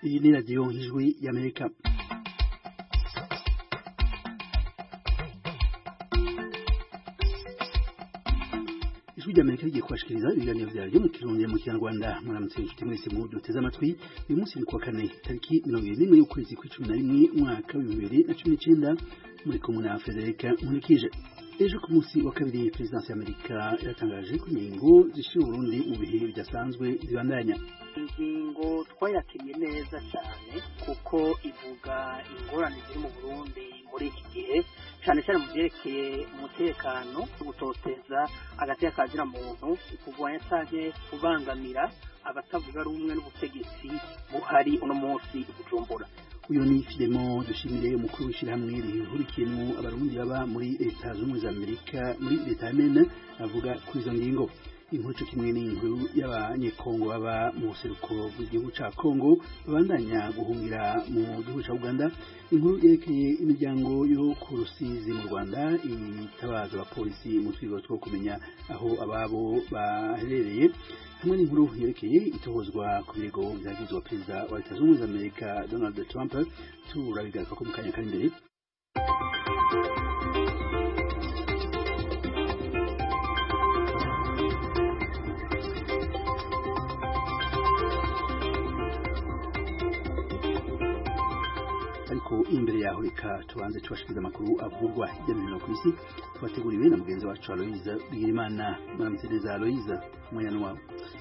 iyi ni radiyo ijwi y'amerika ijwi ry'amerika rigiye kubashikiriza ibiganiro vyaryo mu kirundi mu kinyarwanda muramutse inshuti mwese mu duteze amatwi uyu munsi ni kuwa kane tariki mirongo ibiri n'imwe y'ukwezi kw'icumi na rimwe umwaka w'ibihumbi bibiri na cumi n'icenda muri kumwe na federika nkunikije ejo ku munsi wa kabiri perezidansi y'amerika iratangaje ko ingingo zishira uburundi mu bihe bidasanzwe zibandanya ingingo twayakiriye neza cyane kuko ivuga ingorane ziri mu burundi muri iki gihe cyane cyane mu byerekeye umutekano gutoteza agateka kazira muntu kurwanya canke kubangamira abatavuga rumwe n'ubutegetsi buhari uno munsi bujumbura uyu ni filemo dushimire umukuru w'ishyirahamwe rihurikiyemo abarundi baba muri leta zunze ubumwe za amerika muri leta ya mene avuga kuri izo ngingo inkuru cyo kimwe n'inkuru y'abanyekongo baba mu buseruko bw'igihugu ca kongo babandanya guhungira mu gihugu ca uganda inkuru yerekeye imiryango yo ku rusizi mu rwanda itabaza abapolisi mu twigo two kumenya aho ababo baherereye hamwe n'inkuru yerekeye itohozwa ku birego vyagizwe perezida wa leta zunze ubumwe za amerika donald trump turabigaruka ko mu kanya kari imbere ariko imbere yaho reka tubanze tubashikiriza amakuru avugwa hirya no hino ku isi twateguriwe na mugenzi wacu aloyiza bigirimana muramutse neza aloyiza umwanya wawe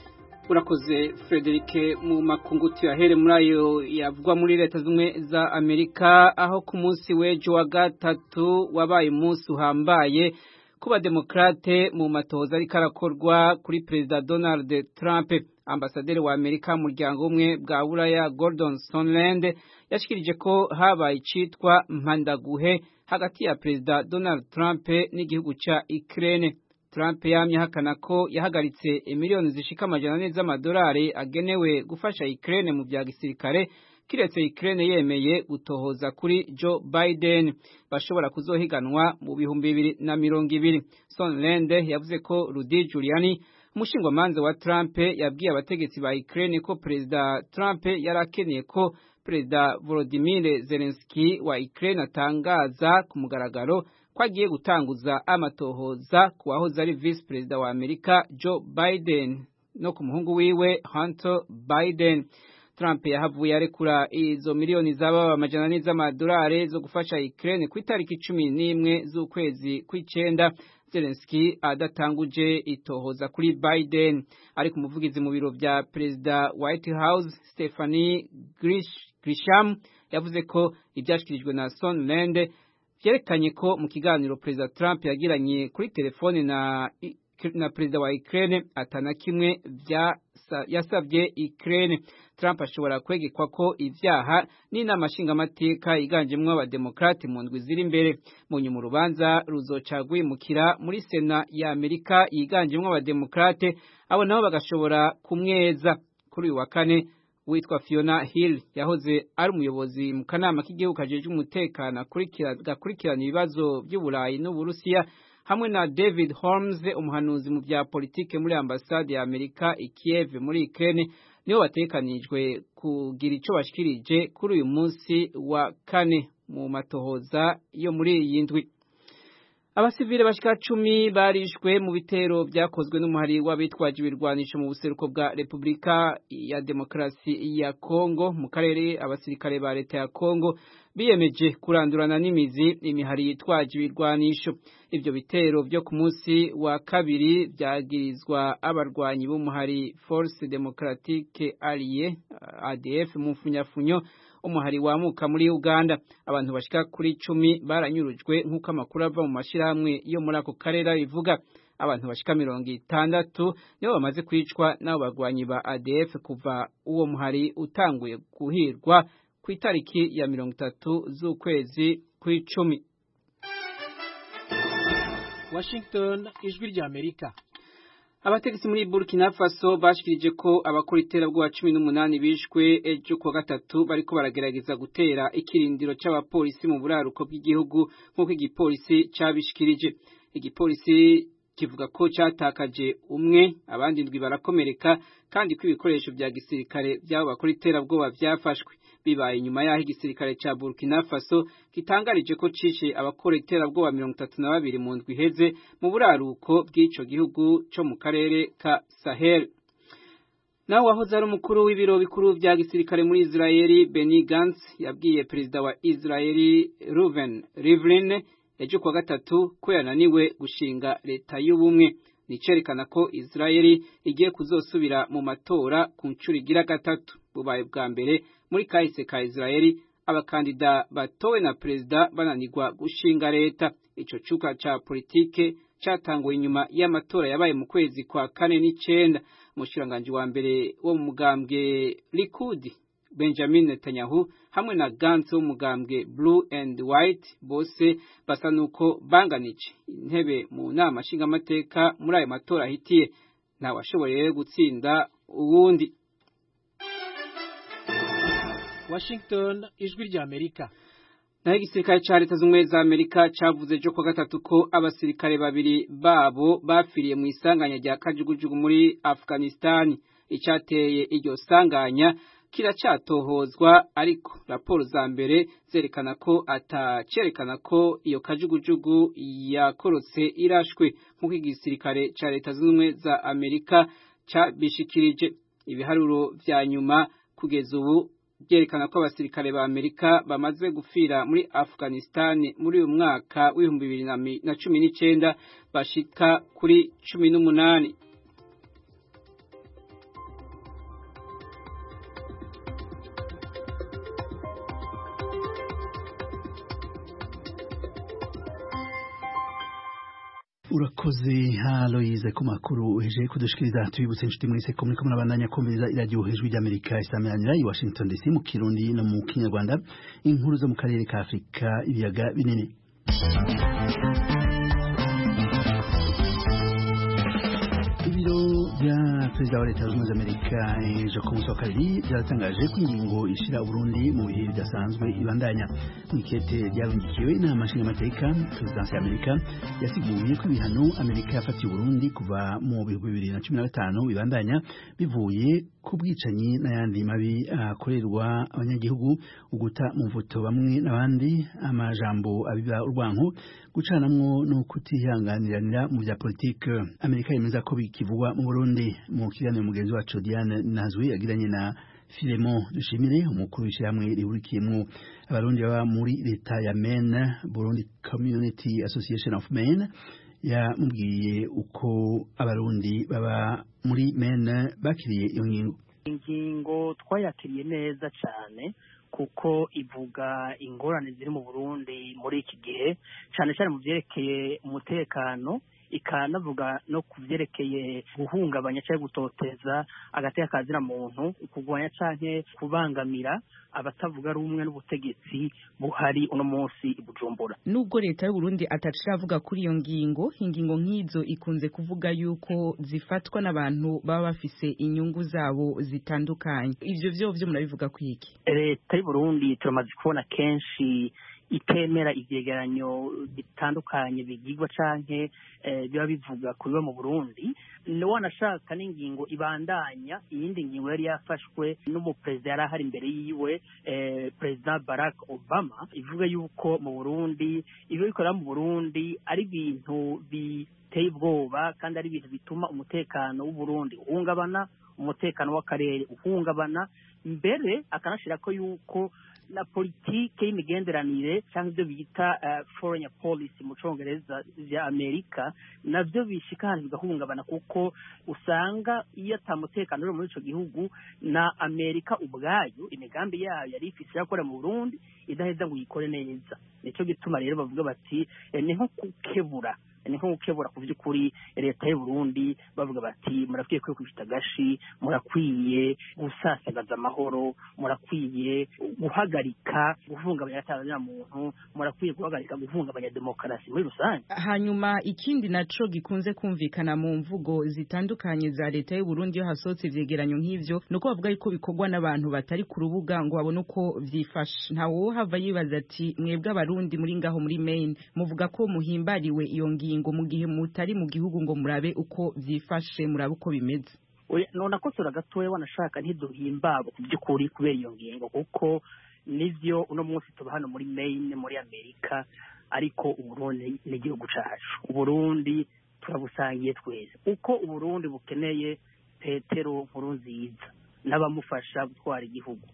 urakoze Frederic mu makungu tuyahere muri ayo yavugwa muri leta zimwe za Amerika aho ku munsi w'ejo wa gatatu wabaye umunsi uhambaye kuba demokrate mu matoza ariko arakorwa kuri perezida Donald Trump ambasaderi wa Amerika mu muryango umwe bwa Buraya Gordon Sondland yashikirije ko habaye icitwa mpandaguhe hagati ya perezida Donald Trump n'igihugu ca Ukraine Trump yamye hakana ko yahagaritse miliyoni zishika amajana ane z'amadolari agenewe gufasha Ukraine mu bya gisirikare kiretse Ukraine yemeye gutohoza kuri Joe Biden bashobora kuzohiganwa mu bihumbi bibiri na mirongo ibiri Sondland yavuze ko Rudy Giuliani umushingwamanza wa Trump yabwiye abategetsi ba Ukraine ko perezida Trump yarakeneye ko perezida Volodymyr Zelensky wa Ukraine atangaza ku mugaragaro ko agiye gutanguza amatohoza ku wahoze ari vice perezida wa Amerika Joe Biden no ku muhungu wiwe Hunter Biden Trump yahavuye arekura izo miliyoni z'ababa amajana ane z'amadolari zo gufasha Ukraine ku itariki cumi n'imwe z'ukwezi kw'icenda Zelensky adatanguje itohoza kuri Biden ariko umuvugizi mu biro vya perezida White House Stephanie Grisham yavuze ko ivyashikirijwe na Sondland vyerekanye ko mu kiganiro perezida Trump yagiranye kuri telefone na na perezida wa Ukraine atana kimwe vya yasabye Ukraine Trump ashobora kwegekwa ko ivyaha n'inama nshingamateka yiganjemwo abademokrate mu ndwi ziri imbere mu nyuma urubanza ruzoca rwimukira muri sena ya Amerika yiganjemwo abademokrate abo nabo bagashobora kumweza kuri uyu wa kane witwa Fiona Hill yahoze ari umuyobozi mu kanama k'igihugu kajejwe umutekano gakurikirana ibibazo by'uburayi n'uburusiya hamwe na David Holmes umuhanuzi mu bya politike muri ambasade ya Amerika i Kiev muri Ukraine nibo batekanijwe kugira ico bashikirije kuri uyu munsi wa kane mu matohoza yo muri iyi ndwi abasivile bashika cumi barishwe mu bitero vyakozwe n'umuhari w'abitwaje ibirwanisho mu buseruko bwa Repubulika ya Demokarasi ya Kongo mu karere abasirikare ba leta ya Kongo biyemeje kurandurana n'imizi imihari yitwaje ibirwanisho ivyo bitero vyo ku munsi wa kabiri vyagirizwa abarwanyi b'umuhari Force Democratique Alliée ADF mu mfunyafunyo umuhari wamuka muri Uganda abantu bashika kuri cumi baranyurujwe nk'uko amakuru ava mu mashirahamwe yo muri ako karere bivuga abantu bashika mirongo itandatu nibo bamaze kwicwa n'abo bagwanyi ba ADF kuva uwo muhari utanguye guhirwa ku itariki ya mirongo itatu z'ukwezi kw'icumi Washington ijwi rya Amerika abategetsi muri Burkina Faso bashikirije ko abakora iterabwoba cumi n'umunani bishwe ejo kuwa gatatu bariko baragerageza gutera ikirindiro c'abapolisi mu buraruko bw'igihugu nk'uko igipolisi cabishikirije igipolisi kivuga ko cyatakaje umwe abandi ndwi barakomereka kandi ko ibikoresho bya gisirikare by'abo bakora iterabwoba byafashwe bibaye nyuma y'aho igisirikare cya Burkina Faso gitangarije ko cishe abakora iterabwoba mirongo itatu na babiri mu ndwi iheze mu buraruko bw'ico gihugu co mu karere ka Sahel nawe wahoze ari umukuru w'ibiro bikuru bya gisirikare muri Israeli Benny Gantz yabwiye perezida wa Israeli Reuven Rivlin ejo kuwa gatatu ko yananiwe gushinga leta y'ubumwe nicerekana ko Israeli igiye kuzosubira mu matora ku nshuro igira gatatu bubaye bwa mbere muri kahise ka Israeli abakandida batowe na perezida bananirwa gushinga leta ico cuka ca politike catanguwe inyuma y'amatora yabaye mu kwezi kwa kane n'icenda umushikiranganji wa mbere wo mu mugambwe Likud Benjamin Netanyahu hamwe na Gantz wo mu mugambwe Blue and White bose basa nuko banganije intebe mu nama nshingamateka muri ayo matora ahitiye ntawashoboye gutsinda uwundi Washington ijwi rya Amerika naho igisirikare ca leta z'ubumwe za Amerika cavuze ejo kuwa gatatu ko abasirikare babiri babo bafiriye mu isanganya rya kajugujugu muri Afghanistan icateye iryo sanganya kiracatohozwa ariko raporo za mbere zerekana ko atacerekana ko iyo kajugujugu yakorotse irashwe nk'uko igisirikare ca leta z'ubumwe za Amerika cabishikirije ibiharuro vya nyuma kugeza ubu byerekana ko abasirikare ba Amerika bamaze gupfira muri Afghanistan muri uyu mwaka w'ibihumbi bibiri na cumi n'icyenda bashika kuri cumi n'umunani urakoze haloyize ku makuru uheje kudushikiriza tubibutse inshuti mwese ko muriko murabandanya kumviriza iradiyo hejuru ry'amerika isameranira i washington dc mu kirundi no mu kinyarwanda inkuru zo mu karere ka afurika ibiyaga binini ibiro bya perezida wa leta zunze ubumwe za amerika ejo ku munsi wa kabiri byaratangaje ko ingingo ishira uburundi mu bihe bidasanzwe ibandanya mu ikete ryarungikiwe inama nshingamateka perezidansi ya amerika yasiguye ko ibihano amerika yafatiye uburundi kuva mu bihumbi bibiri na cumi na gatanu bibandanya bivuye ku bwicanyi n'ayandi mabi akorerwa abanyagihugu uguta mu mvuto bamwe n'abandi amajambo abiba urwanko gucanamwo no kutihanganiranira mu bya politike amerika yemeza ko bikivugwa mu burundi mu kiganiro mugenzi wacu diane nazwi yagiranye na filemo dushimire umukuru w'ishyirahamwe rihurikiyemo abarundi baba muri leta ya maine burundi community association of maine yamubwiye uko abarundi baba muri maine bakiriye iyo ngingo ingingo twayakiriye neza cyane kuko ivuga ingorane ziri mu burundi muri iki gihe cyane cyane mu byerekeye umutekano ikanavuga no ku byerekeye guhungabanya cyangwa gutoteza agateka kazira muntu kurwanya cyangwa kubangamira abatavuga rumwe n'ubutegetsi buhari uno munsi i Bujumbura nubwo leta y'u Burundi ataciravuga kuri iyo ngingo ingingo nk'izo ikunze kuvuga yuko zifatwa n'abantu baba bafise inyungu zabo zitandukanye ivyo vyo vyo murabivuga kwiki leta y'u Burundi turamaze kubona kenshi itemera ivyegeranyo bitandukanye bigirwa canke biba bivuga ku biba mu Burundi wanashaka n'ingingo ibandanya iyindi ngingo yari yafashwe n'umuperezida yari ahari imbere yiwe perezida Barack Obama ivuga yuko mu Burundi ibyo bikorera mu Burundi ari ibintu biteye ubwoba kandi ari ibintu bituma umutekano w'Uburundi uhungabana umutekano w'akarere uhungabana mbere akanashira ko yuko na politike y'imigenderanire cyangwa ibyo bita foreign policy mu congereza vya amerika navyo bishika ahantu bigahungabana kuko usanga iyo ata mutekano uri muri ico gihugu na amerika ubwayo imigambi yayo yari ifise yakora mu burundi idaheza ngo uyikore neza nico gituma rero bavuga bati ni nko gukebura ni nko gukebura ku by'ukuri leta y'u Burundi bavuga bati murakwiye kwikubita agashi murakwiye gusasagaza amahoro murakwiye guhagarika guhungabanya atabanya muntu murakwiye guhagarika guhungabanya demokarasi muri rusange hanyuma ikindi naco gikunze kumvikana mu mvugo zitandukanye za leta y'u Burundi iyo hasohotse ivyegeranyo nk'ivyo nuko bavuga yuko bikorwa n'abantu batari ku rubuga ngo babone uko vyifashe ntawo hava yibaza ati mwebwe abarundi muri ngaho muri Maine muvuga ko muhimbariwe iyo ngingo ngingo mu gihe mutari mu gihugu ngo murabe uko vyifashe murabe uko bimeze none ko gatoya wanashaka ntiduhimbagwe ku by'ukuri kubera iyo ngingo kuko nivyo uno munsi tuba hano muri Maine muri Amerika ariko uburundi ni igihugu cacu uburundi turabusangiye twese uko uburundi bukeneye petero nkuru nziza n'abamufasha gutwara igihugu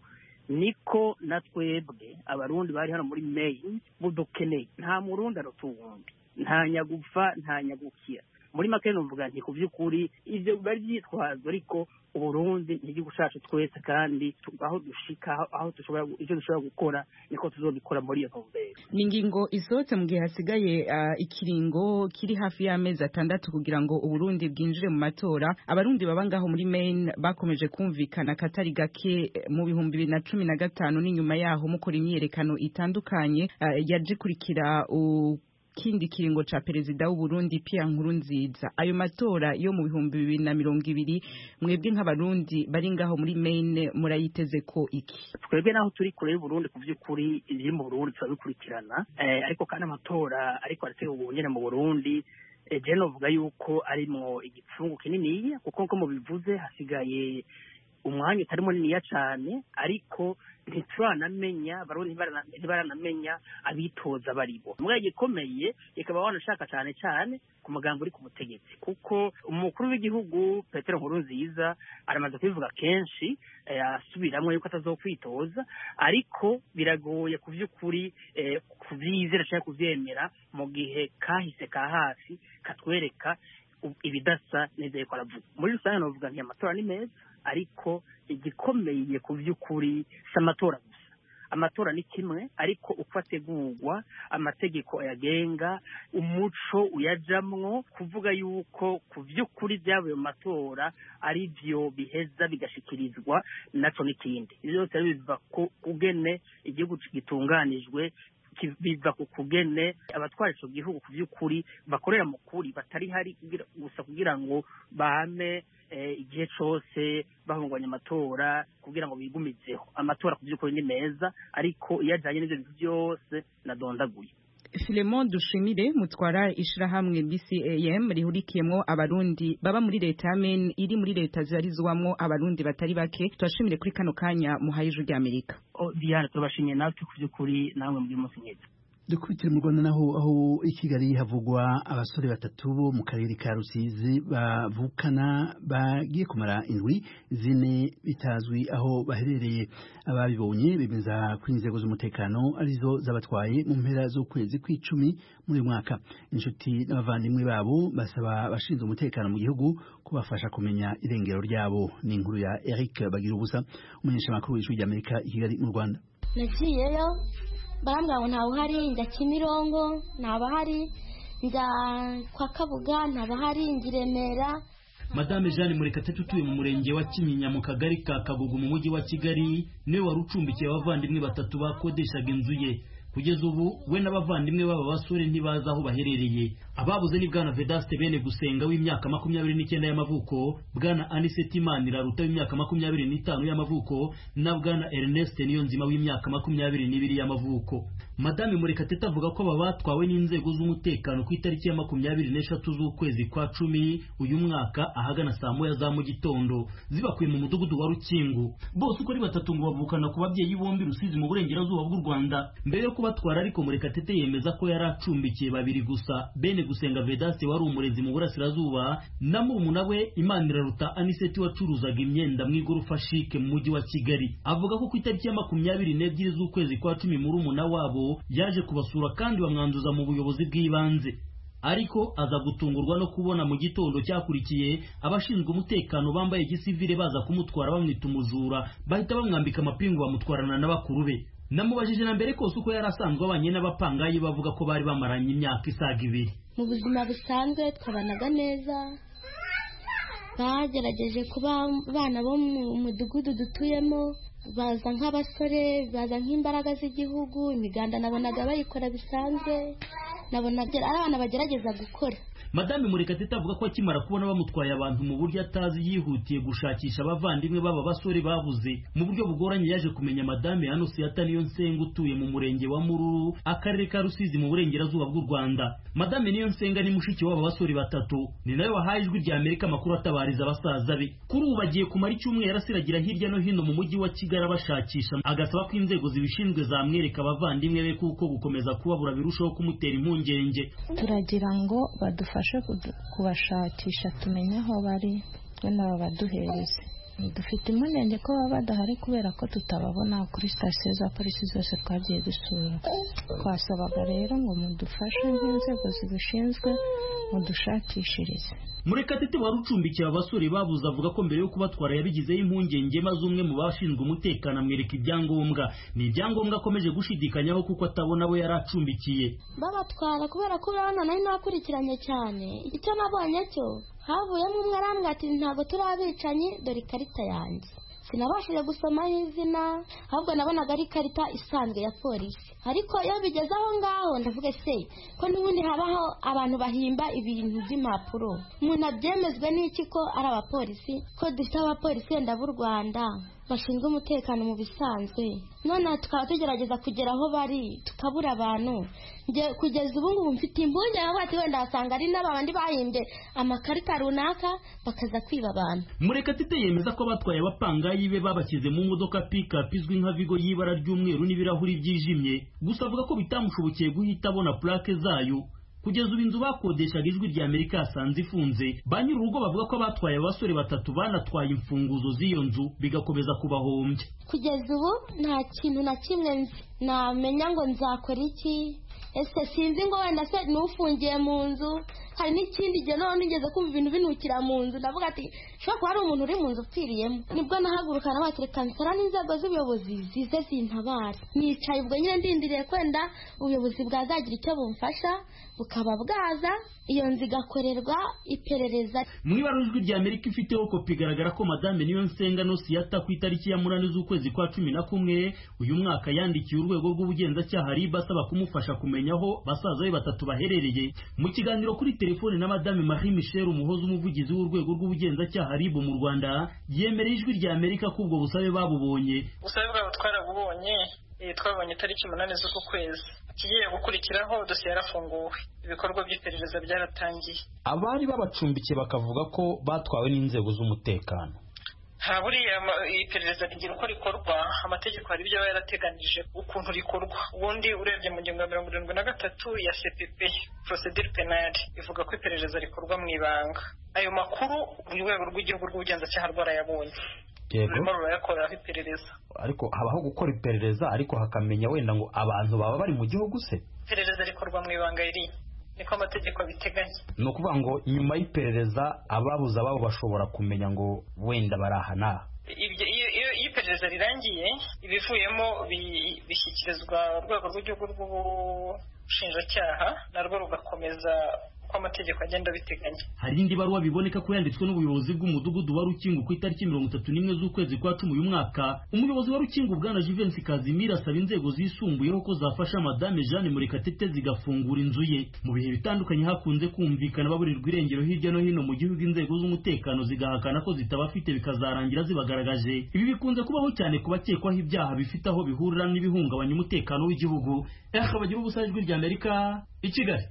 niko na twebwe abarundi bari hano muri Maine budukeneye nta murundi aruta uwundi nta nyagupfa nta nyagukira muri make numvuga nti ku by'ukuri ivyo bari vyitwazo ariko uburundi ni igihugu cacu twese kandi aho dushika aho dushobora ivyo dushobora gukora niko tuzobikora muri iyo ntumbero ni ingingo isohotse mu gihe hasigaye uh, ikiringo kiri hafi y'amezi atandatu kugira ngo uburundi bwinjire mu matora abarundi baba ngaho muri maine bakomeje kumvikana katari gake mu bihumbi bibiri na cumi na gatanu n'inyuma yaho mukora imyiyerekano itandukanye uh, yaje ikurikira uh, kindi kiringo ca perezida w'uburundi Pierre Nkurunziza ayo matora yo mu bihumbi bibiri na mirongo ibiri mwebwe nk'abarundi bari ngaho muri Maine murayiteze ko iki twebwe naho turi kure y'uburundi ku by'ukuri ibiri mu burundi turabikurikirana eh, ariko kandi amatora ariko arategurwa nyene mu burundi je novuga yuko arimwo igipfungu kininiya kuko nko mubivuze hasigaye umwanya utari muniniya cane ariko ntituranamenya abarundi ntibaranamenya abitoza baribo mbwa gikomeye ikaba wanashaka cyane cyane ku magambo uri ku butegetsi kuko umukuru w'igihugu petero nkuru nziza aramaze kubivuga kenshi asubiramo yuko atazokwitoza ariko biragoye ku by'ukuri kubyizera cyangwa kubyemera mu gihe kahise ka hafi katwereka ibidasa neza yuko aravuga muri rusange navuga nti amatora ni meza ariko igikomeye ku by'ukuri si amatora gusa amatora ni kimwe ariko uko ategurwa amategeko ayagenga umuco uyajamwo kuvuga yuko ku by'ukuri byavuye mu matora ari byo biheza bigashikirizwa naco n'ikindi ibyo byose biva ku kugene igihugu gitunganijwe biva ku kugene abatwara ico gihugu ku by'ukuri bakorera mu kuri batari hari gusa kugira ngo bame igihe cose bahunganya amatora kugira ngo bigumizeho amatora ku by'ukuri ni meza ariko iyo ajanye n'ivyo bintu byose nadondaguye Filemon Dushimire mutwara ishirahamwe BCAM rihurikiyemwo abarundi baba muri leta ya Maine iri muri leta zibarizwamwo abarundi batari bake turashimire kuri kano kanya muhaye ijuru rya Amerika oh, Diana turabashimiye natwe ku by'ukuri namwe muri munsi mwiza dukubitire mu rwanda naho aho i kigali havugwa abasore batatu bo mu karere ka rusizi bavukana bagiye kumara indwi zine bitazwi aho baherereye ababibonye bemeza ko inzego z'umutekano arizo zabatwaye mu mpera z'ukwezi kw'icumi muri uyu mwaka inshuti n'abavandimwe babo basaba abashinzwe umutekano mu gihugu kubafasha kumenya irengero ryabo ni inkuru ya eric bagira ubusa umunyeshamakuru w'ijwi ry'amerika i kigali mu rwanda nagiyeyo barambwira ngo ntawe uhari njya kimirongo ntabahari njya kwa kabuga ntabahari njya i remera madame jeanne murekatete utuye mu murenge wa kinyinya mu kagari ka kagugu mu mujyi wa kigali niwe wari ucumbikiye abavandimwe batatu bakodeshaga inzu ye kugeza ubu we n'abavandimwe b'aba basore ntibazi aho baherereye ababuze ni bwana vedaste bene gusenga w'imyaka makumyabiri n'icyenda y'amavuko bwana aniseti maniraruta w'imyaka makumyabiri n'itanu y'amavuko na bwana ernest niyonzima w'imyaka makumyabiri n'ibiri y'amavuko madame murekatete avuga ko aba batwawe n'inzego z'umutekano ku itariki ya makumyabiri n'eshatu z'ukwezi kwa cumi uyu mwaka ahagana saa moya za mu gitondo zibakuye mu mudugudu wa rukingu bose uko ari batatu ngo bavukana ku babyeyi bombi rusizi mu burengerazuba bw'u rwanda mbere yo kubatwara ariko murekatete yemeza ko yari acumbikiye babiri gusa bene gusenga vedaste wari umurezi mu burasirazuba na murumuna we imaniraruta aniseti wacuruzaga imyenda mu igorofa shike mu mujyi wa kigali avuga ko ku itariki ya makumyabiri n'ebyiri z'ukwezi kwa cumi murumuna wabo yaje kubasura kandi bamwanduza mu buyobozi bw'ibanze ariko aza gutungurwa no kubona mu gitondo cyakurikiye abashinzwe umutekano bambaye gisivile baza kumutwara bamwita umujura bahita bamwambika amapingu bamutwarana na bakuru be namubajije na mbere kose uko yari asanzwe abanye n'abapangayi bavuga ko bari bamaranye imyaka isaga ibiri mu buzima busanzwe twabanaga neza bagerageje kuba abana bo mu mudugudu dutuyemo baza nk'abasore baza nk'imbaraga z'igihugu imiganda nabonaga bayikora bisanzwe nabonaga ari abana bagerageza gukora madame murekatete avuga ko akimara kubona bamutwaye abantu mu buryo atazi yihutiye gushakisha abavandimwe b'aba basore babuze mu buryo bugoranye yaje kumenya madame anusiyata niyo nsenga utuye mu murenge wa mururu akarere ka rusizi mu burengerazuba bw'u rwanda madame niyo nsenga ni mushiki w'aba basore batatu ni nawe wahaye ijwi rya amerika amakuru atabariza abasaza be kuri ubu bagiye kumara icyumweru asiragira hirya no hino mu mujyi wa kigali abashakisha agasaba ko inzego zibishinzwe zamwereka abavandimwe be kuko gukomeza kubabura birushaho kumutera impungenge turagira ngo badufashe kubashakisha tumenye aho bari wenda babaduhereze dufite impungenge ko baba badahari kubera ko tutababona kuri sitasiyo za polisi zose twagiye dusura twasabaga rero ngo mudufashe nk'inzego zibishinzwe mudushakishirize murekatete wari ucumbikiye abasore babuze avuga ko mbere yo kubatwara yabigizeho impungenge maze umwe mu bashinzwe umutekano amwereka ibyangombwa ni ibyangombwa akomeje gushidikanyaho kuko atabona abo yari acumbikiye babatwara kubera ko urabona nari nakurikiranye cyane icyo nabonye cyo havuyemo umwe arambwira ati ntabwo turi abicanyi dore ikarita yanjye sinabashije gusomaho izina ahubwo nabonaga ari ikarita isanzwe ya polisi ariko iyo bigeze aho ngaho ndavuga se ko n'ubundi habaho abantu bahimba ibintu by'impapuro umuntu abyemezwe n'iki ko ari abapolisi ko dufite abapolisi wenda b'u rwanda bashinzwe umutekano mu bisanzwe none tukaba tugerageza kugera aho bari tukabura abantu kugeza ubu ngubu mfite impungenge bati wenda wasanga ari n'abandi bahimbye amakarita runaka bakaza kwiba abantu murekatete yemeza ko abatwaye abapangayi be babashyize mu modoka pikapu izwi nka vigo y'ibara ry'umweru n'ibirahuri byijimye gusa avuga ko bitamushobokeye guhita abona purake zayo kugeza ubu inzu bakodeshaga ijwi rya amerika yasanze ifunze ba nyir'urugo bavuga ko abatwaye abasore batatu banatwaye imfunguzo z'iyo nzu bigakomeza kubahombya kugeza ubu nta kintu na kimwe nzi namenya ngo nzakora iki ese sinzi ngo wenda se n'ufungiye mu nzu hari n'ikindi gihe noneho nigeze kumva ibintu binukira mu nzu ndavuga ati ushobora kuba hari umuntu uri mu nzu upfiriyemo nibwo nahagurukana batereka nsara n'inzego z'ubuyobozi zize zintabara nicaye ubwo nyine ndindiriye kwenda ubuyobozi bwazagira icyo bumfasha bukaba bwaza iyo nzu igakorerwa iperereza mu ibara ijwi rya amerika ifiteho kopi igaragara ko madame niyo nsenga nosiyata ku itariki ya munani z'ukwezi kwa cumi na kumwe uyu mwaka yandikiye urwego rw'ubugenzacyaha riba asaba kumufasha kumenya aho basaza be batatu baherereye mu kiganiro kuri telefone na madame marie michel umuhoza umuvugizi w'urwego rw'ubugenzacyaha ribu mu rwanda yemereye ijwi rya amerika ko ubwo busabe babubonye ubusabe bwabo twarabubonye twabonye itariki umunani z'uku kwezi ikigiye gukurikiraho dosiye yarafunguwe ibikorwa by'iperereza byaratangiye abari babacumbikiye bakavuga ko batwawe n'inzego z'umutekano nta buriya iperereza rigira uko rikorwa amategeko hari ibyo aba yarateganije ukuntu rikorwa ubundi urebye mu ngingo ya mirongo irindwi na gatatu ya cpp procedure penale ivuga ko iperereza rikorwa mu ibanga ayo makuru urwego rw'igihugu rw'ubugenzacyaha rwarayabonye rurimo rurayakoreraho iperereza ariko habaho gukora iperereza ariko hakamenya wenda ngo abantu baba bari mu gihugu se iperereza rikorwa mu ibanga riri niko amategeko abiteganya ni ukuvuga ngo nyuma y'iperereza ababuze ababo bashobora kumenya ngo wenda bari aha n'aha iyo iperereza rirangiye ibivuyemo bishyikirizwa urwego rw'igihugu rw'ubushinjacyaha narwo rugakomeza uko amategeko agenda abiteganya hari indi baruwa biboneka ko yanditswe n'ubuyobozi bw'umudugudu wa rukingo ku itariki mirongo itatu n'imwe z'ukwezi kwa cumi uyu mwaka umuyobozi wa rukingo bwana jivensi kazimira asaba inzego zisumbuyeho ko zafasha madame jeanne murekatete zigafungura inzu ye mu bihe bitandukanye hakunze kumvikana baburirwa irengero hirya no hino mu gihugu inzego z'umutekano zigahakana ko zitabafite bikazarangira zibagaragaje ibi bikunze kubaho cyane ku bakekwaho ibyaha bifite aho bihurira n'ibihungabanya umutekano w'igihugu eha bagira ubusa ijwi rya amerika i kigali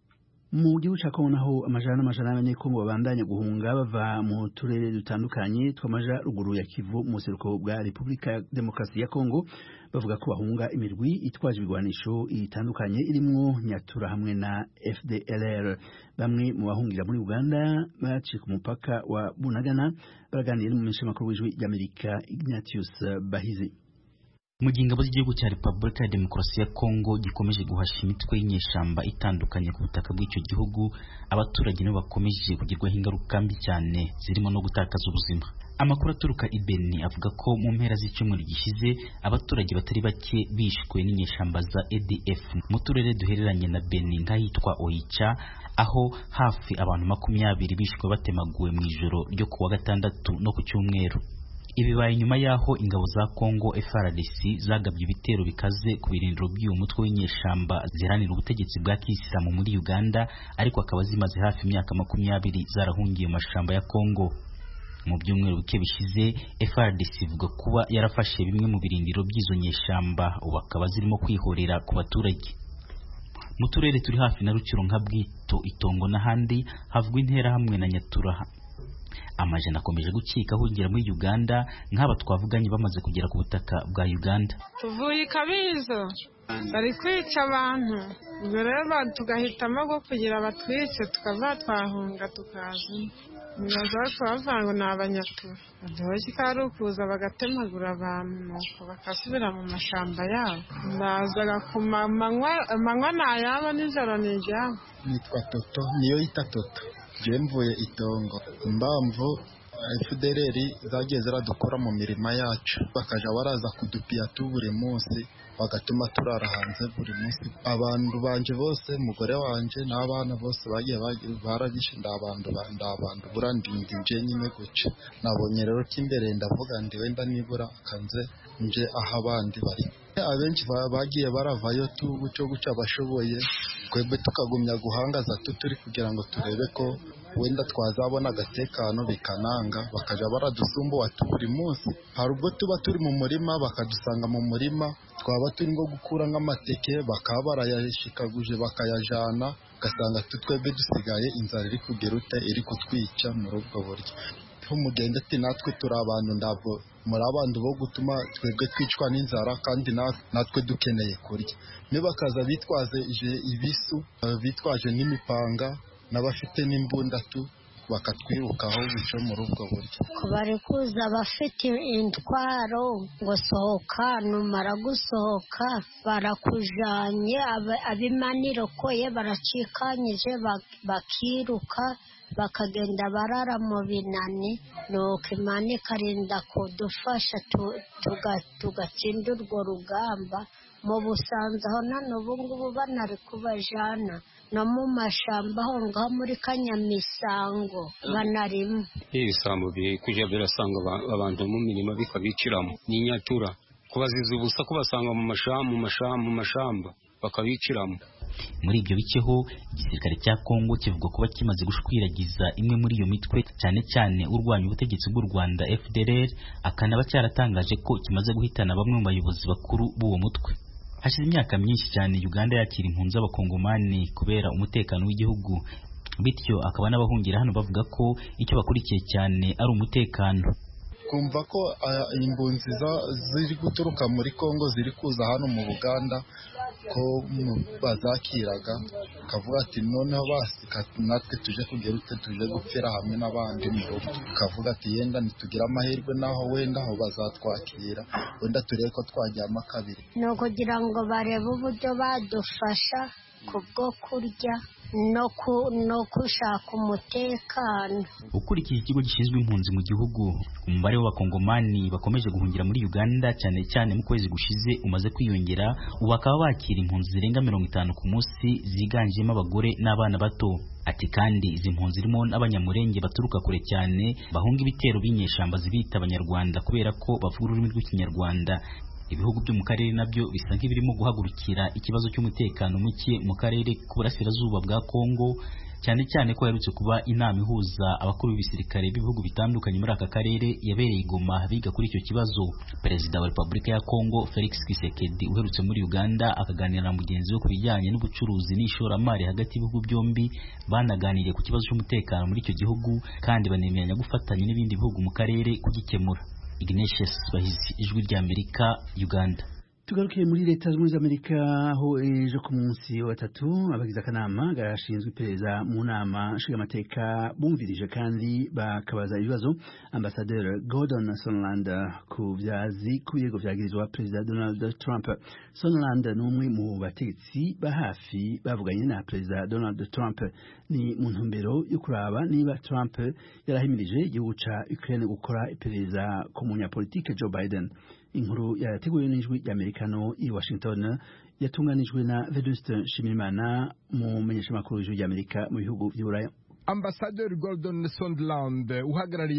mu gihugu cya kongo naho amajana n'amajana y'abanyekongo babandanya guhunga bava mu turere dutandukanye tw'amajaruguru ya kivu mu buseruko bwa repubulika ya demokarasi ya kongo bavuga ko bahunga imirwi itwaje ibigwanisho itandukanye irimwo nyatura hamwe na fdlr bamwe mu bahungira muri uganda baciye ku mupaka wa bunagana baraganira n'umumenyeshamakuru w'ijwi ry'amerika ignatius bahizi mu gihe ingabo z'igihugu cya repubulika ya demokarasi ya kongo gikomeje guhasha imitwe y'inyeshamba itandukanye ku butaka bw'icyo gihugu abaturage nabo bakomeje kugirwaho ingaruka mbi cyane zirimo no gutakaza ubuzima amakuru aturuka i beni avuga ko mu mpera z'icyumweru gishize abaturage batari bake bishwe n'inyeshamba za adf mu turere duhereranye na beni nk'ahitwa oicha aho hafi abantu makumyabiri bishwe batemaguwe mu ijoro ryo ku wa gatandatu no ku cyumweru ibibaye nyuma y'aho ingabo za Congo FARDC zagabye ibitero bikaze ku birindiro by'uyu mutwe w'inyeshamba ziharanira ubutegetsi bwa kisilamu muri Uganda ariko akaba zimaze hafi imyaka makumyabiri zarahungiye mu mashamba ya Congo mu byumweru bike bishize FARDC ivuga kuba yarafashe bimwe mu birindiro by'izo nyeshamba ubu akaba zirimo kwihorera ku baturage mu turere turi hafi na Ruciro nka Bwito Itongo n'ahandi havugwa interahamwe na Nyatura amajana akomeje gucika ahungira muri Uganda nk'aba twavuganye bamaze kugera ku butaka bwa Uganda tuvuye ikabizo bari kwica abantu ubwo rero tugahitamo ko kugira batwice tukava twahunga tukaza nibaza ko bavuga ngo ni abanyatura baduhoje ko ari ukuza bagatemagura abantu nuko bakasubira mu mashamba yabo ndazaga ku manywa ni ayabo nijoro ni iryabo nitwa toto niyo yita toto je mvuye itongo impamvu fdrr zagiye ziradukora mu mirima yacu bakaja baraza kudupiya tu buri munsi bagatuma turara hanze buri munsi abantu banje bose umugore wanje n'abana bose bagiye barabishe ndabandu ndabandu burandindi nje nyine guca nabonye rero k'imbere ndavuga ndi wenda nibura kanze nje aho abandi bari abenshi bagiye baravayo tu guco guca abashoboye twebwe tukagumya guhangaza tu turi kugira ngo turebe ko wenda twazabona agatekano bikananga bakaja baradusumbuwa tu buri munsi hari ubwo tuba turi mu murima bakadusanga mu murima twaba turi ngo gukura nk'amateke bakaba barayashikaguje bakayajana ugasanga twebwe dusigaye inzara iri kugera ute iri kutwica muri ubwo buryo umugende ati natwe turi abantu ndabwo muri abantu bo gutuma twebwe twicwa n'inzara kandi natwe dukeneye kurya nibakaza bitwaje ibisu bitwaje n'imipanga n'abafite n'imbundatu bakatwirukaho bico muri ubwo buryo bari kuza abafite intwaro ngo sohoka numara gusohoka barakujanye abimanirokoye baracikanyije bakiruka bakagenda barara mu binani nuko imana ikarinda kudufasha tugatsinda urwo rugamba mu busanza aho none ubu ngubu banari kubajana no mu mashamba aho ngaho muri kanyamisango banarimo ibisambo biri kujya birasanga abantu mu mirima bikabiciramo n'inyatura kubaziza ubusa kubasanga mu mashamba mu mashamba bakabiciramo muri ibyo biceho igisirikare cya Kongo kivuga kuba kimaze gushwiragiza imwe muri iyo mitwe cyane cyane urwanya ubutegetsi bw'u Rwanda FDLR akanaba cyaratangaje ko kimaze guhitana bamwe mu bayobozi bakuru b'uwo mutwe hashize imyaka myinshi cyane Uganda yakira impunzi z'abakongomani kubera umutekano w'igihugu bityo akaba n'abahungira hano bavuga ko icyo bakurikiye cyane ari umutekano kumva ko imbunzi ziri guturuka muri Kongo ziri kuza hano mu Buganda ko bazakiraga kavuga ati noneho basika natwe tuje kugera ute tuje gupfira hamwe n'abandi mu rugo kavuga ati yenda nitugira amahirwe naho wenda aho bazatwakira wenda turebe ko twajyamo kabiri ni ukugira ngo barebe uburyo badufasha kubwo kurya no gushaka umutekano ukurikije ikigo gishinzwe impunzi mu gihugu umubare w'abakongomani bakomeje guhungira muri uganda cyane cyane mu kwezi gushize umaze kwiyongera ubu bakaba bakira impunzi zirenga mirongo itanu ku munsi ziganjemo abagore n'abana bato ati kandi izi mpunzi zirimo n'abanyamurenge baturuka kure cyane bahunga ibitero b'inyeshamba zibita abanyarwanda kubera ko bavuga ururimi rw'ikinyarwanda ibihugu byo mu karere nabyo bisa nk'ibirimo guhagurukira ikibazo cy'umutekano muke mu karere k'uburasirazuba bwa Kongo cyane cyane ko herutse kuba inama ihuza abakuru b'ibisirikare b'ibihugu bitandukanye muri aka karere yabereye Goma biga kuri icyo kibazo perezida wa Repubulika ya Kongo Felix Tshisekedi uherutse muri Uganda akaganira na mugenzi we ku bijyanye n'ubucuruzi n'ishoramari hagati y'ibihugu byombi banaganiriye ku kibazo cy'umutekano muri icyo gihugu kandi banemeranya gufatanya n'ibindi bihugu mu karere kugikemura Ignatius Bahizi ijwi rya Amerika Uganda tugarukiye muri leta zunze amerika aho ejo ku munsi wa gatatu abagize akanama gashinzwe iperereza mu nama nshingamateka bumvirije kandi bakabaza ibibazo ambasaderi gordon sonland ku byazi ku birego byagirizwa perezida donald trump sonland ni umwe mu bategetsi ba hafi bavuganye na perezida donald trump ni mu ntumbero yo kuraba niba trump yarahimirije igihugu ca ukraine gukora iperereza ku munyapolitike joe biden inkuru yateguwe n'ijwi ry'amerikano i washington yatunganijwe na veduste nshimirimana mu menyeshamakuru w'ijwi ry'amerika mu bihugu by'uburaya ambasaderi gordon sondland uhagarariye leta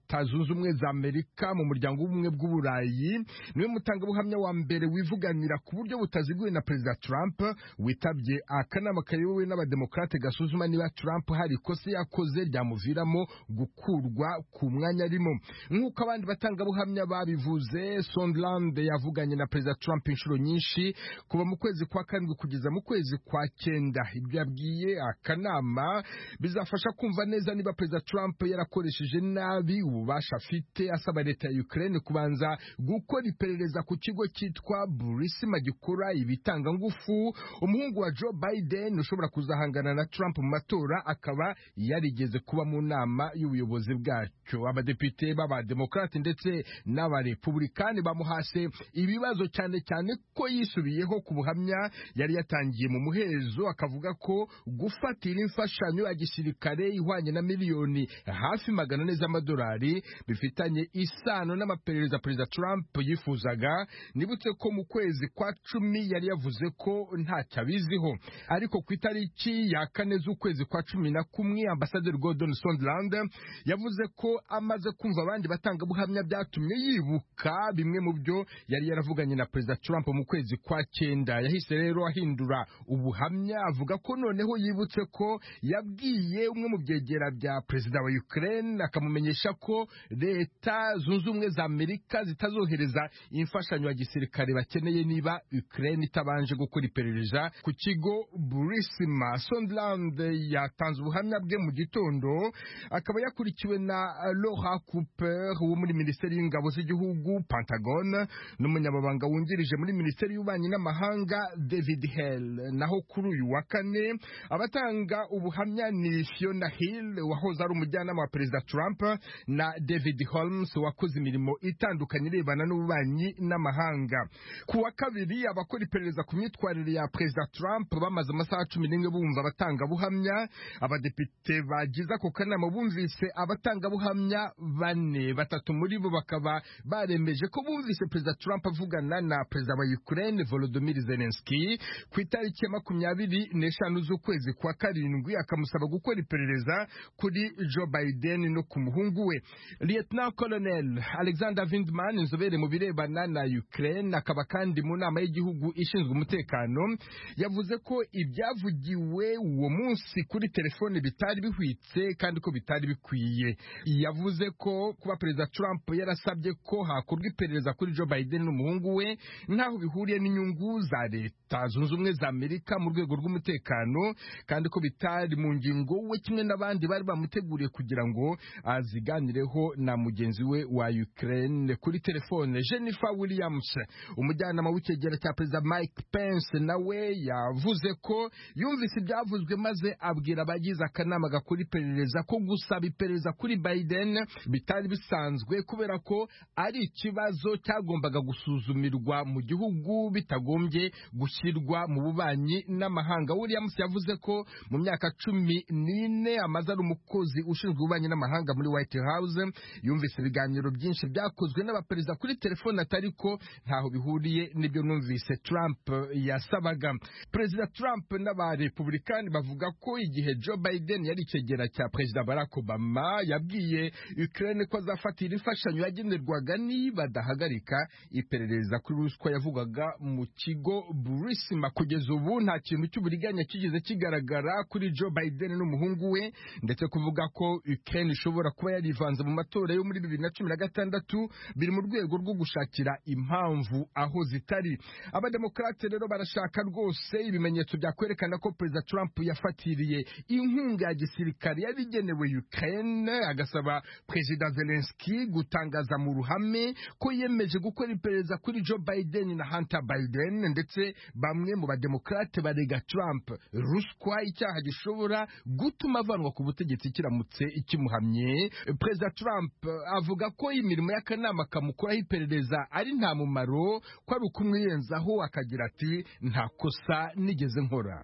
leta zunze ubumwe za amerika mu muryango w'ubumwe bw'uburayi niwe mutangabuhamya wa mbere wivuganira ku buryo butaziguye na perezida trump witabye akanama kayobowe n'abademokrate gasuzuma niba trump hari ikosa yakoze ryamuviramo gukurwa ku mwanya arimo nk'uko abandi batangabuhamya babivuze sondland yavuganye na perezida trump inshuro nyinshi kuva mu kwezi kwa karindwi kugeza mu kwezi kwa cyenda ibyo yabwiye akanama bizafasha kumva neza niba perezida trump yarakoresheje nabi ububasha afite asaba leta ya ukraine kubanza gukora iperereza ku kigo cyitwa burisima gikora ibitanga ngufu umuhungu wa joe biden ushobora kuzahangana na trump mu matora akaba yarigeze kuba mu nama y'ubuyobozi bwacyo abadepite b'abademokrate ndetse n'abarepublikani bamuhase ibibazo cyane cyane ko yisubiyeho ku buhamya yari yatangiye mu muhezo akavuga ko gufatira imfashanyo ya gisirikare ihwanye na miliyoni hafi magana ane z'amadolari bifitanye isano n'amaperereza perezida Trump yifuzaga nibutse ko mu kwezi kwa cumi yari yavuze ko ntacyo abiziho ariko ku itariki ya kane z'ukwezi kwa cumi na kumwe ambasaderi Gordon Sondland yavuze ko amaze kumva abandi batangabuhamya byatumye yibuka bimwe mu byo yari yaravuganye na perezida Trump mu kwezi kwa cyenda yahise rero ahindura ubuhamya avuga ko noneho yibutse ko yabwiye umwe mu byegera bya perezida wa Ukraine akamumenyesha ko leta zunze ubumwe za Amerika zitazohereza imfashanyo ya gisirikare bakeneye niba Ukraine itabanje gukora iperereza ku kigo Burisma Sondland yatanze ubuhamya bwe mu gitondo akaba yakurikiwe na Laura Cooper wo muri Minisiteri y'Ingabo z'igihugu Pentagon n'umunyamabanga wungirije muri Minisiteri y'Ububanyi n'Amahanga David Hale naho kuri uyu wa kane abatanga ubuhamya ni Fiona Hill wahoze ari umujyanama wa perezida Trump na David Holmes wakoze imirimo itandukanye irebana n'ububanyi n'amahanga ku wa kabiri abakora iperereza ku myitwarire ya perezida Trump bamaze amasaha cumi n'imwe bumva abatangabuhamya abadepite bagize ako kanama bumvise abatangabuhamya bane batatu muri bo bakaba baremeje ko bumvise perezida Trump avugana na perezida wa Ukraine Volodymyr Zelensky ku itariki ya makumyabiri n'eshanu z'ukwezi kwa karindwi akamusaba gukora iperereza kuri Joe Biden no ku muhungu we Lieutenant Colonel Alexander Vindman inzobere mu birebana na Ukraine akaba kandi mu nama y'igihugu ishinzwe umutekano yavuze ko ibyavugiwe uwo munsi kuri telefone bitari bihwitse kandi ko bitari bikwiye yavuze ko kuba perezida Trump yarasabye ko hakorwa iperereza kuri Joe Biden n'umuhungu we ntaho bihuriye n'inyungu za leta zunze ubumwe za Amerika mu rwego rw'umutekano kandi ko bitari mu ngingo we kimwe n'abandi bari bamuteguriye kugira ngo aziganireho na mugenzi we wa Ukraine kuri telefone Jennifer Williams umujyanama w'icyegera cya perezida Mike Pence nawe yavuze ko yumvise ibyavuzwe maze abwira abagize akanama gakora iperereza ko gusaba iperereza kuri Biden bitari bisanzwe kubera ko ari ikibazo cyagombaga gusuzumirwa mu gihugu bitagombye gushyirwa mu bubanyi n'amahanga Williams yavuze ko mu myaka cumi n'ine amaze ari umukozi ushinzwe ububanyi n'amahanga muri White House yumvise ibiganiro byinshi byakozwe n'abaperezida kuri telefone atari ko ntaho bihuriye n'ibyo numvise Trump yasabaga perezida Trump n'abarepublikani bavuga ko igihe Joe Biden yari icyegera cya perezida Barack Obama yabwiye Ukraine ko azafatira imfashanyo yagenerwaga nibadahagarika iperereza kuri ruswa yavugwaga mu kigo Burisma kugeza ubu nta kintu cy'uburiganya kigeze kigaragara kuri Joe Biden n'umuhungu we ndetse kuvuga ko Ukraine ishobora kuba yarivanze mu matora yo muri bibiri na cumi na gatandatu biri mu rwego rwo gushakira impamvu aho zitari abademokrate rero barashaka rwose ibimenyetso byakwerekana ko perezida Trump yafatiriye inkunga ya gisirikare yari igenewe Ukraine agasaba perezida Zelensky gutangaza mu ruhame ko yemeje gukora iperereza kuri Joe Biden na Hunter Biden ndetse bamwe mu bademokrate barega Trump ruswa icyaha gishobora gutuma avanwa ku butegetsi kiramutse ikimuhamye perezida Trump avuga ko imirimo y'akanama kamukuraho iperereza ari nta mumaro ko ari ukumwiyenzaho akagira ati nta kosa nigeze nkora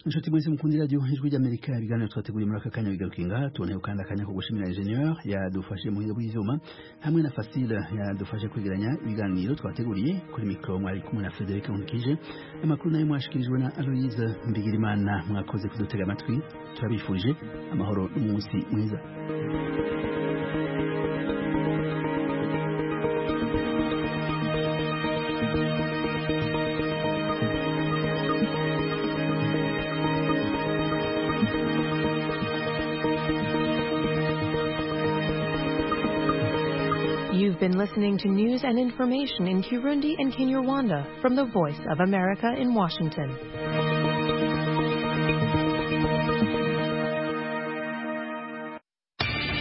inshuti mwese mukunda iradiyo ijwi ry'amerika ibiganiro twateguriye muri aka kanya bigaruka ngaha tuboneyeho kandi akanya ko gushimira ingenieur yadufashe mu buhinga bw'ivyuma hamwe na fasile yadufashe kwegeranya ibiganiro twateguriye kuri mikoro mwari kumwe na frederic nkikije amakuru nayo mwashikirijwe na aloise mbigirimana mwakoze kudutega amatwi turabifurije amahoro n'umunsi mwiza You've been listening to news and information in Kirundi and Kinyarwanda from the Voice of America in Washington.